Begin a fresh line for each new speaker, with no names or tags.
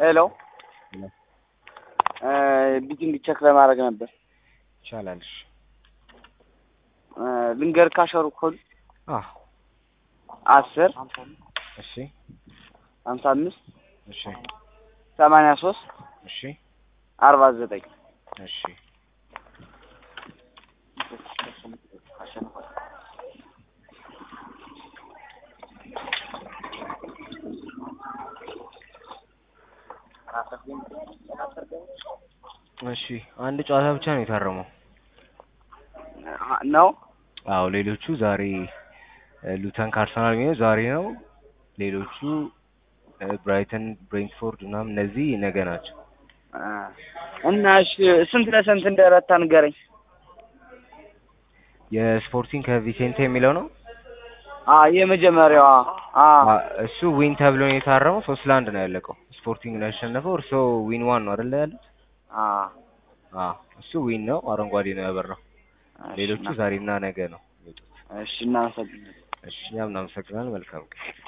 ሄሎ ቢቲንግ ቸክ ለማድረግ ነበር።
ይቻላል። እሺ
ልንገር ካሸሩ ኮድ
አዎ
አስር
እሺ
ሀምሳ አምስት
እሺ
ሰማንያ ሶስት
እሺ
አርባ ዘጠኝ
እሺ እሺ አንድ ጨዋታ ብቻ ነው የታረመው።
ነው
አዎ ሌሎቹ ዛሬ ሉተን ከአርሰናል የሚሆነው ዛሬ ነው። ሌሎቹ ብራይተን፣ ብሬንትፎርድ ምናምን እነዚህ ነገ ናቸው።
እና እሺ ስንት ለስንት እንደረታ ንገረኝ።
የስፖርቲንግ ከቪሴንቴ የሚለው ነው።
አ የመጀመሪያዋ አ
አ፣ እሱ ዊን ተብሎ ነው የታረመው። ሶስት ለአንድ ነው ያለቀው። ስፖርቲንግ ነው ያሸነፈው። እርሶ ዊን ዋን ነው አይደለ ያሉት?
አ
አ እሱ ዊን ነው፣ አረንጓዴ ነው ያበራው። ሌሎቹ ዛሬና ነገ ነው የሚወጡት።
እሺ እናመሰግናለን።
እሺ እኛም እናመሰግናለን። መልካም ቀን